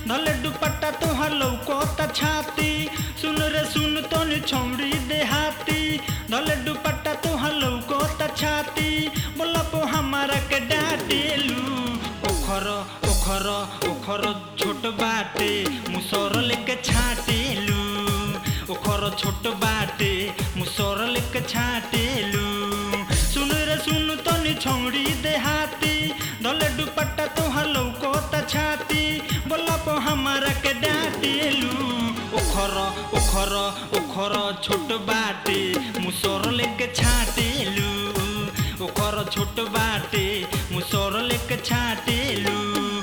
धले दुपट्टा तोहर लौकोता छाती सुन रे सुन तोनी छौड़ी देहाती धले दुपट्टा तोहर लौकोता छाती बोला पो हमारा के डाटेलू ओखर ओखर ओखर छोट बाटे मुसर लेके छाटेलू ओखर छोट बाटे मुसर लेके छाटेलू सुन रे सुन तनी छौड़ी देहाती धले दुपट्टा तोहर लौकोता छाती बोला पो हमारा के डाटेलू ओखर ओखर ओखर छोट बाटे मुसर लेके छाटेलू ओखर छोट बाटे मुसर लेके छाटेलू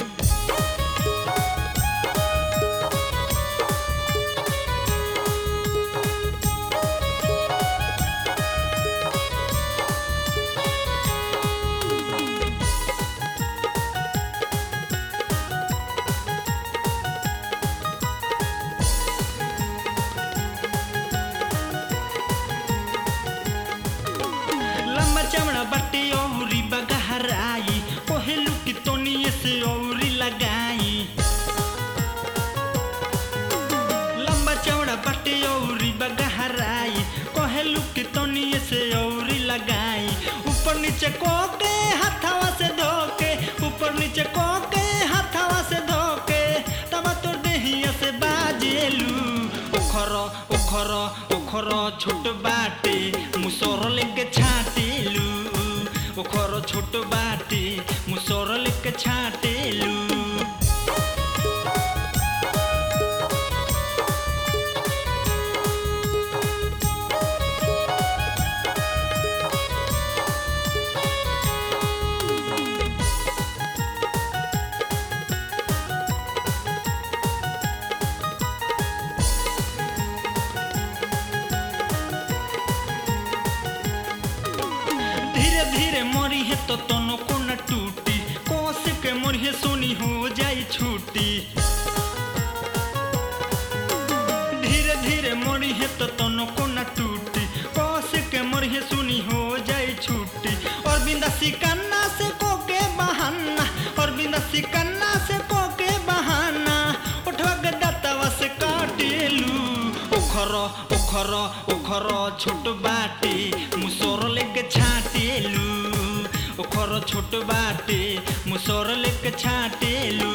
लंबा चमड़ा बट्टी औरी बगहराई कोहेलू की तोनिए से औरी लगाई लंबा चौड़ा बट्टी औरी बगहराई कोहेलू की तोनिए से औरी लगाई ऊपर नीचे कोके हाथावा से धोके ऊपर नीचे कोके हाथावा से धोके तब तोर देहिया से बाजेलू ओखर ओखर ओखर छोट बाटे मुसर लेके छाटेलू ओखर छोट बाटे मुसर लेके छाटेलू धीरे धीरे मरी है तो तनो को न टूटी कोस के मरी है सोनी हो जाई छूटी धीरे धीरे मरी है तो तनो को न टूटी कोस के मरी है सोनी हो जाई छूटी और बिंदा सिकन्ना से को के बहाना और बिंदा सिकन्ना से को के बहाना उठवा के दातावा से काटेलू ओखर ओखर ओखर छोट बाटे मुसर लेके छाटेलू ओखर छोट बाटे मुसर लेके छाटेलू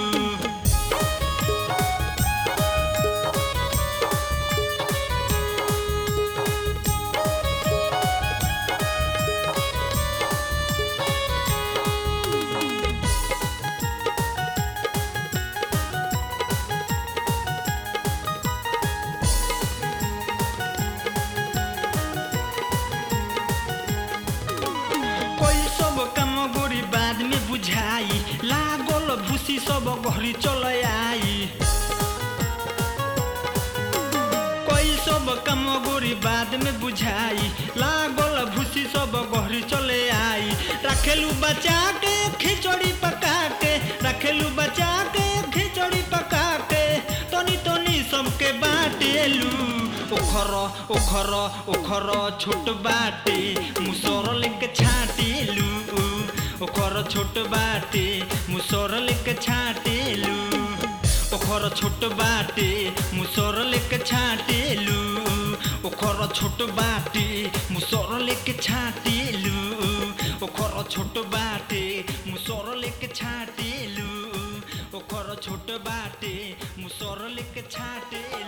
कोई सब काम गोरी बाद में बुझाई लागल भूसी सब घरी चल आई कोई सब काम गोरी बाद में बुझाई लागल भूसी सब घरी चले आई रखेलू बचा के खिचड़ी पका के रखेलू बचा के खिचड़ी पका के तनी तनी सबके बाटेलू ओखर ओखर ओखर छोट बाटे मुसर लेके छाटेलू ओखर छोट बाटे मुसर लेके छाटेलू ओखर छोट बाटे मुसर लेके छाटेलू ओखर छोट बाटे मुसर लेके छाटेलू ओखर छोट बाटे मुसर लेके छाटेलू ओखर छोट बाटे मुसर लेके छाटेलू